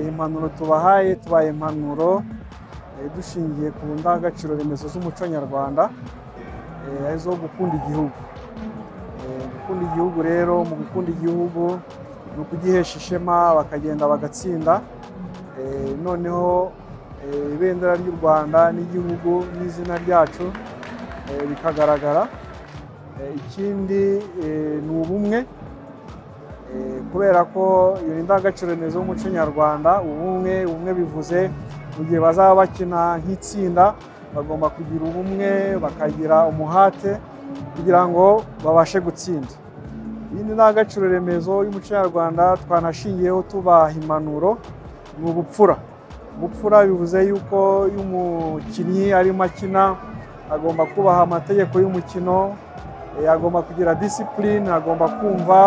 impanuro tubahaye tubaye impanuro eh, dushingiye ku ndangagaciro remezo z'umuco nyarwanda eh, arizo gukunda igihugu Eh, gukunda igihugu rero mu gukunda igihugu ni ukugihesha ishema bakagenda bagatsinda Eh, noneho eh, ibendera ry'u rwanda n'igihugu n'izina ryacu eh, bikagaragara Eh, ikindi eh, ni ubumwe Eh, kubera ko iyo ni indangagaciro remezo y'umuco nyarwanda ubumwe ubumwe bivuze mu gihe bazaba bakina nk'itsinda bagomba kugira ubumwe bakagira umuhate kugira ngo babashe gutsinda iyi ni indangagaciro remezo y'umuco nyarwanda twanashingiyeho tubaha impanuro ni ubupfura ubupfura bivuze yuko iyo umukinnyi arimo akina agomba kubaha amategeko y'umukino eh, agomba kugira disipurine agomba kumva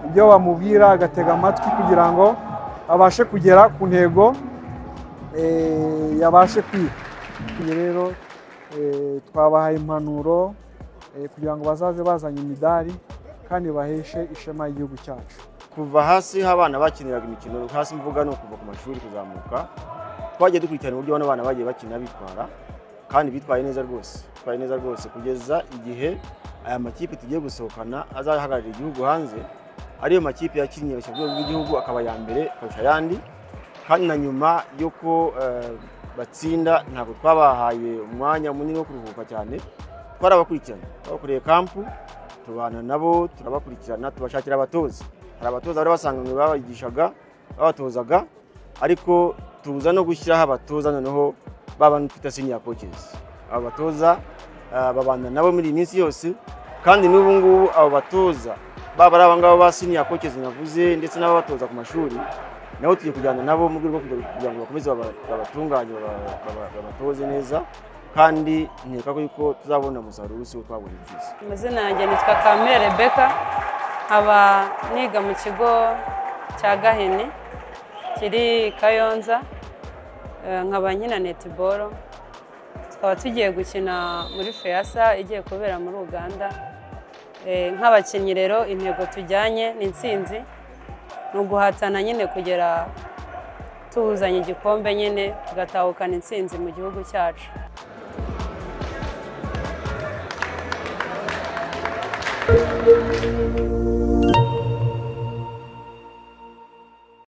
ibyo bamubwira agatega amatwi kugira ngo abashe kugera ku ntego eh, yabashe kwiga Ibi rero eh, twabahaye impanuro eh, kugira ngo bazaze bazanye imidari kandi baheshe ishema igihugu cyacu kuva hasi aho abana bakiniraga imikino hasi mvuga ni ukuva ku mashuri kuzamuka twagiye dukurikirana uburyo bano bana bagiye bakina bitwara kandi bitwaye neza rwose bitwaye neza rwose kugeza igihe aya makipe tugiye gusohokana azahagararira igihugu hanze ariyo makipe yakinnye ku rwego rw'igihugu akaba aya mbere kurusha ayandi kandi na nyuma y'uko eh, batsinda ntabwo twabahaye umwanya munini wo kuruhuka cyane twarabakurikirana twabakuriye kampu tubana nabo turabakurikirana tubashakira abatoza hari abatoza bari basanganywe babigishaga babatozaga ariko tuza no gushyiraho abatoza noneho baba twita senior coaches abo batoza ah, babana nabo muri iyi minsi yose kandi n'ubu ngubu abo batoza baba ari abangaba ba senior coaches navuze ndetse n'ababatoza ku mashuri nabo tugiye kujyana nabo mu rwego rwo kugira- kugira ngo bakomeze baba- babatunganye baba- baba- babatoze neza kandi nkeka ko yuko tuzabona umusaruro w'isi wo twabonye byiza amazina yanjye nitwa kamere rebeka nkaba niga mu kigo cya gahini kiri kayonza Eh, nkaba nkina netiboro tukaba tugiye gukina muri feyasa igiye kubera muri uganda Eh, nk'abakinnyi rero intego tujyanye ni intsinzi ni uguhatana nyine kugera tuzanye igikombe nyine tugatahukana intsinzi mu gihugu cyacu